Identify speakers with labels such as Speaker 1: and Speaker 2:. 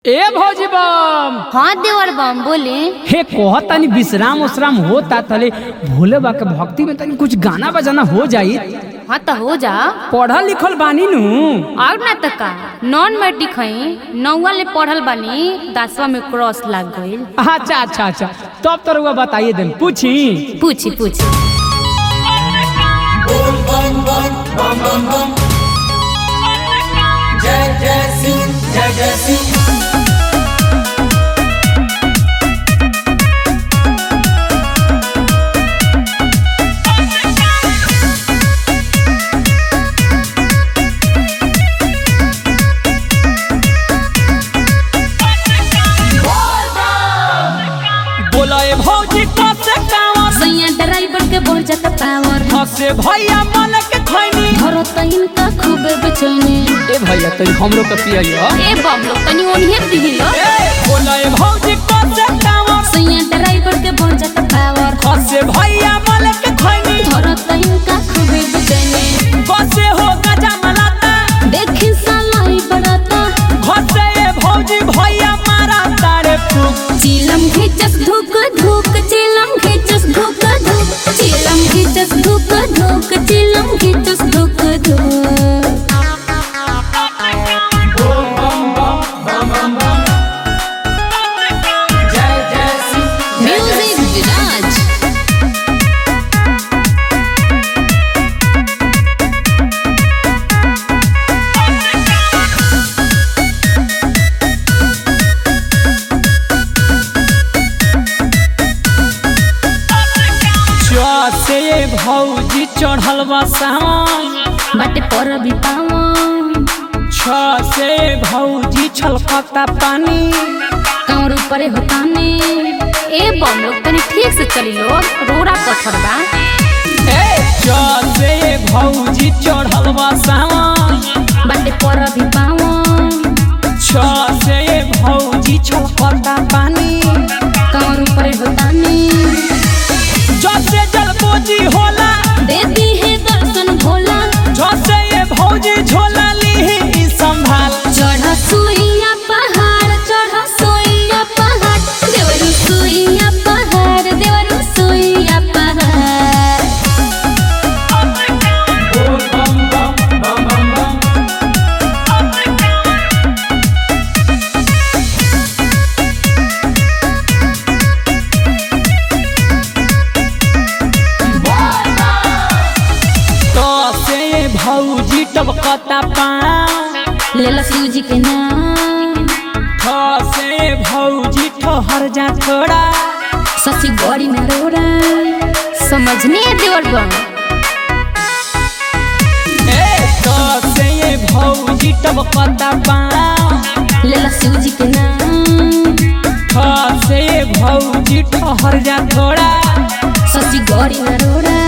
Speaker 1: ए भौजी बम
Speaker 2: हाँ देवर बम बोले
Speaker 1: हे कह तनी विश्राम उश्राम होता तले भोले बा के भक्ति में तनी कुछ गाना बजाना हो जाई
Speaker 2: हाँ तो हो जा
Speaker 1: पढ़ल लिखल बानी नु
Speaker 2: और ना तो का नॉन मैट्रिक हई नौवा ले पढ़ल बानी दसवा में क्रॉस लग गईल
Speaker 1: अच्छा अच्छा अच्छा तब तो रुआ बताइए देम पूछी
Speaker 2: पूछी पूछी
Speaker 3: जय जय सिंह जय जय सिंह
Speaker 1: बोला ए भौजी कसे कावा
Speaker 2: सैया ड्राइवर के बढ़ जाता पावर
Speaker 1: हसे भैया मन के खैनी
Speaker 2: धरो तो इनका खूबे बेचैनी
Speaker 1: ए भैया तनी हमरो के पियइयो
Speaker 2: ए बम लोग तनी ओनिए दिहिलो
Speaker 1: ए बोला ए भौजी कसे कावा
Speaker 2: सैया ड्राइवर के बढ़ जाता पावर
Speaker 1: हसे भैया मन के खैनी
Speaker 2: धरो तो इनका खूबे बेचैनी
Speaker 1: बसे हो गजा मलाता
Speaker 2: देखी सालाई बड़ाता
Speaker 1: घसे ए भौजी भैया मारा तारे फूक
Speaker 2: चिलम खिचस धुक धुक चिलम खिचस धुक धुक चिलम खिचस धुक धुक चिलम खिचस धुक धुक
Speaker 3: जय जय सिंह
Speaker 2: म्यूजिक विराज
Speaker 1: से भौजी चढ़ल बा सावन
Speaker 2: बाटे पर भी पावन
Speaker 1: छ से भौजी छलकता पानी
Speaker 2: कांवर ऊपरे होताने ए बम लोग तनी ठीक से चली लो रोड़ा पत्थर बा
Speaker 1: छ से भौजी चढ़ल बा सावन
Speaker 2: बाटे पर भी पावन
Speaker 1: छ से भौजी छलकता पानी
Speaker 2: कांवर ऊपरे होताने
Speaker 1: जसे जलपोजी होला
Speaker 2: दे दी है दर्शन भोला
Speaker 1: झसे ये भौजी झोला ली संभाल
Speaker 2: चढ़ सुइया पहाड़ चढ़ सुइया पहाड़ देवरु सुइया पहाड़ देवरु सुइया पहाड़
Speaker 3: बोल बम बम बम बम बम
Speaker 1: तो से ये भौजी टबकता पाँव
Speaker 2: लेला शिव जी के नाम
Speaker 1: ठ से भौजी ठहर जा थोड़ा
Speaker 2: सची गौरी में रोड़ा समझने देवर बम
Speaker 1: तो से ये भौजी टबकता पाँव
Speaker 2: लेला शिव जी के नाम
Speaker 1: ठ से भौजी ठहर जा थोड़ा
Speaker 2: सची गौरी में रोड़ा